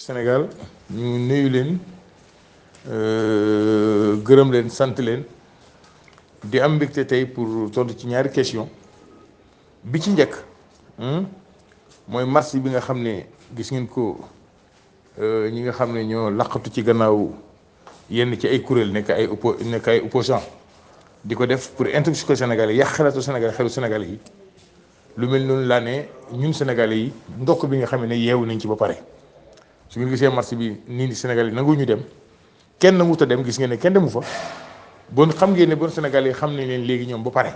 Sénégal ñu nuyu leen gërëm leen sant leen di am mbégte tey pour tontu ci ñaari question bi ci njëkk mooy marche bi nga xam ne gis ngeen ko ñi nga xam ne ñoo laqatu ci gannaaw yenn ci ay kuréel nekk ay oppo nekk ay opposant di ko def pour intoxiquer Sénégalais yàq xelatu Sénégal xelu Sénégalais yi lu mel noonu laa ne ñun Sénégalais yi ndokk bi nga xam ne yeewu nañ ci ba pare su ngeen gisee marche bi nii ni Sénégalais yi nangu ñu dem kenn nanguut a dem gis ngeen ne kenn demu fa bon xam ngeen ne bon Sénégalais yi xam nañ leen léegi ñoom ba pare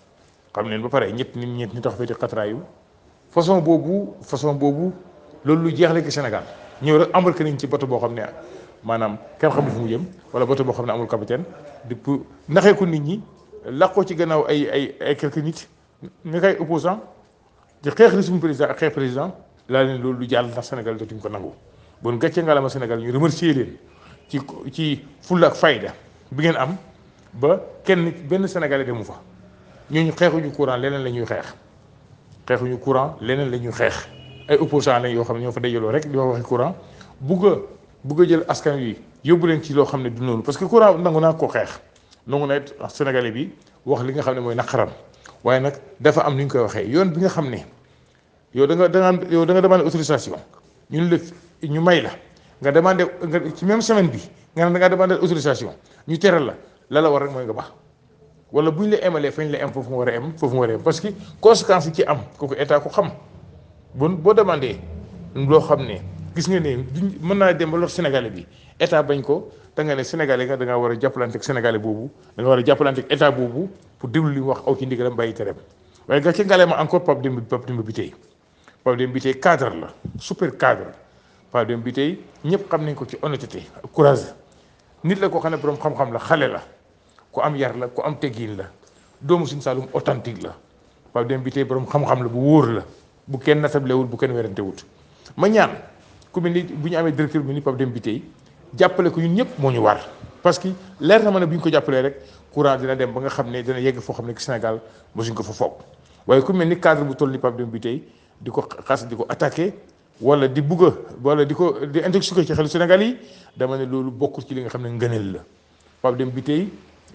xam leen ba pare ñett nit ñett ñi tax fee di xatraayu façon boobu façon boobu loolu lu jeexle ki Sénégal ñëw rek embarqué nañ ci bato boo xam ne maanaam kenn xamul fu mu jëm wala bato boo xam ne amul capitaine di pour naxee ko nit ñi laqoo ci gannaaw ay ay ay quelques nit nga koy opposant di xeex li suñu président ak xeex président laa leen loolu lu jàll ndax Sénégal dootuñ ko nangu bon gàcce ngalama Sénégal ñu remercier leen ci ci fulla ak fayda bi ngeen am ba kenn benn Sénégalais demu fa ñooñu xeexuñu courant leneen la ñuy xeex xeexuñu courant leneen la ñuy xeex ay opposant lañ yoo xam ne ñoo fa dajaloo rek di wax waxi courant bugg a bugg a jël askan wi yóbbu leen ci loo xam ne du noonu parce que courant nangu naa koo xeex nangu na it Sénégalais bi wax li nga xam ne mooy naqaram waaye nag dafa am nu ñu koy waxee yoon bi nga xam ne yow da nga da nga yow da nga demandé autorisation ñun la ñu may la nga demandé nga ci même semaine bi nga ne da ngaa demandé autorisation ñu teral la la la war rek mooy nga baax wala bu ñu la emalee fañ la em foofu nga war a em foofu nga war a em parce que conséquences yi ci am kooku état ko xam bon boo demandé loo xam ne gis nga ne duñ mën naa dem ba lor Sénégalais bi état bañ ko da nga ne Sénégalais nga da ngaa war a jàppalante ak Sénégalais boobu da nga war a jàppalante ak état boobu pour déglu li mu wax aw ci ndigalam bàyyi tereem waaye gàcce ngale ma encore Pape Demba Pape Demba bi tey Pape Demba bi tey cadre la super cadre Pape Demba bi tey ñëpp xam nañ ko ci honnêteté ak courage nit la koo xam ne borom xam-xam la xale la ku am yar la ku am teggin la doomu Sine Saalum authentique la Pape Demba bi tey borom xam-xam la bu wóor la bu kenn natablewul bu kenn werantewut ma ñaan ku mel ni bu ñu amee directeur bi ni Pape Demba bi tey jàppale ko ñun ñëpp moo ñu war parce que leer na ma ne bu ñu ko jàppalee rek courant dina dem ba nga xam ne dina yegg foo xam ne Sénégal mosuñ ko fa foog waaye ku mel ni cadre bu toll ni Pape Demba bi tey di ko xas di ko attaqué wala di bugg a wala di ko di intoxiqué ci xelu Sénégal yi dama ne loolu bokkul ci li nga xam ne ngëneel la Pape Demba bi tey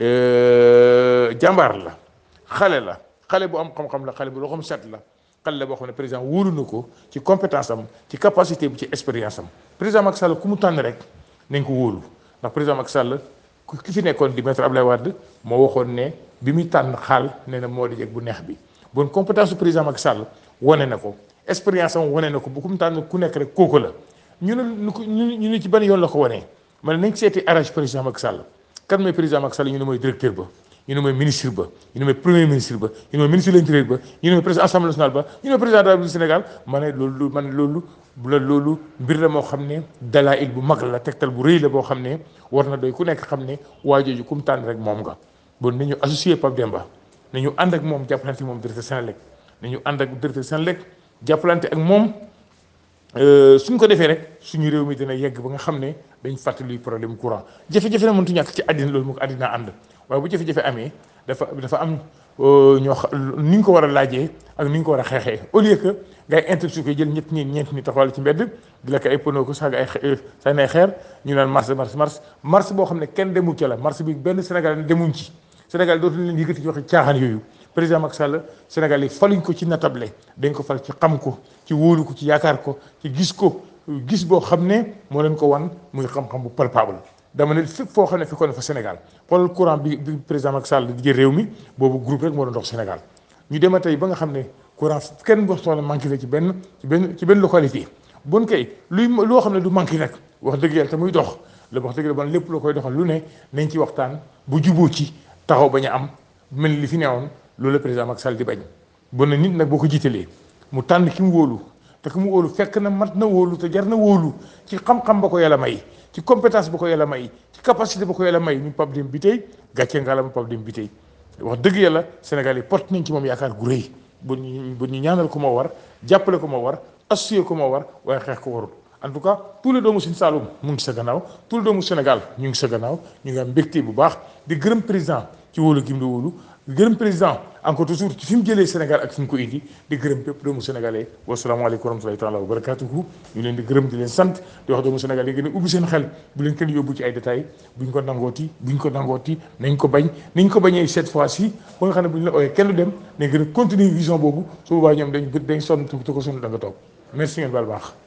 jàmbaar la xale la xale bu am xam-xam la xale bu loxoom set la xale la boo xam ne président wóolu na ko ci compétence am ci capacité bi ci expérience am président Macky Sall ku mu tànn rek nañ ko wóolu ndax président Macky Sall ki fi nekkoon di maître Abdoulaye Wade moo waxoon ne bi muy tànn xaal nee na moo di jeg bu neex bi bon compétence su président Macky Sall wane na ko expérience am wane na ko bu ku mu tànn ku nekk rek kooku la ñu ne ñu ne ci ban yoon la ko wanee man nañ seeti arrangé président Macky Sall kan mooy président Macky Sall ñu ne mooy directeur ba ñu ne mooy ministre ba ñu ne mooy premier ministre ba ñu ne mooy ministre de l'intérieur ba ñu ne mooy président assemblée nationale ba ñu ne mooy président de la République du Sénégal ma ne loolu man loolu la loolu mbir la moo xam ne dalaa'il bu mag la tegtal bu rëy la boo xam ne war na doy ku nekk xam ne waa jooju ku mu tànn rek moom nga bon nañu associé Pape Demba nañu ànd ak moom jàppalante moom directeur Sénélec nañu ànd ak directeur Sénélec jàppalante ak moom suñ ko defee rek suñu réew mi dina yegg ba nga xam ne dañ fàttali problème courant jafe-jafe na mëntu ñàkk ci àddina loolu mu ko àddina ànd waaye bu jafe-jafe amee dafa dafa am ñoo ni ñu ko war a laajee ak ni ñu ko war a xeexee au lieu que ngay intoxiqué jël ñett ñi ñeent ñi taxawal ci mbedd di la ko ay pono ko saaga ay sànni ay xeer ñu naan mars mars mars mars boo xam ne kenn demul ca la mars bi benn Sénégal demuñ ci Sénégal dootu leen yëkkati ci waxi caaxaan yooyu président Macky Sall Sénégal yi faluñ ko ci natable dañ ko fal ci xam ko ci wóolu ko ci yaakaar ko ci gis ko gis boo xam ne moo leen ko wan muy xam-xam bu palpable dama ne fépp foo xam ne fekkoon na fa Sénégal xoolal courant bi bi président Macky Sall di jël réew mi boobu groupe rek moo doon dox Sénégal ñu dema tey ba nga xam ne courant kenn boo soxla manqué la ci benn ci benn ci benn localité bon kay luy loo xam ne du manqué nag wax dëgg yàlla te muy dox la wax dëgg la ban lépp loo koy doxal lu ne nañ ci waxtaan bu juboo ci taxaw bañ a am mel li fi newoon loolu la président Macky Sall di bañ bon na nit nag boo ko jiitalee mu tànn ki mu wóolu te ki mu wóolu fekk na mat na wóolu te jar na wóolu ci xam-xam ba ko yàlla may ci compétence ba ko yàlla may ci capacité ba ko yàlla may ñu Pape Demba bi tey gàcce ngaalama Pape Demba bi tey wax dëgg yàlla Sénégal yi porte nañ ci moom yaakaar gu rëy bu ñu bu ñu ñaanal ko moo war jàppale ko moo war associé ko moo war waaye xeex ko warul en tout cas tous les doomu Sine Saloum mu ngi sa gannaaw tous les doomu Sénégal ñu ngi sa gannaaw ñu ngi am mbégte bu baax di gërëm président ci wóolu gim la wóolu gërëm président encore toujours ci fi mu jëlee Sénégal ak fi mu ko indi di gërëm bépp doomu sénégalais wasalaamaaleykum wa rahmatulahi taala wa barakatuhu ñu leen di gërëm di leen sant di wax doomu sénégalais yi gën a ubbi seen xel bu leen kenn yóbbu ci ay détails buñ ko nangooti buñ ko nangooti nañ ko bañ nañ ko bañee cette fois ci ba nga xam ne bu ñu la ooyee kenn du dem nañ gën a continuer vision boobu su boobaa ñoom dañ dañ sonn te ko sonn da nga toog merci ngeen baal baax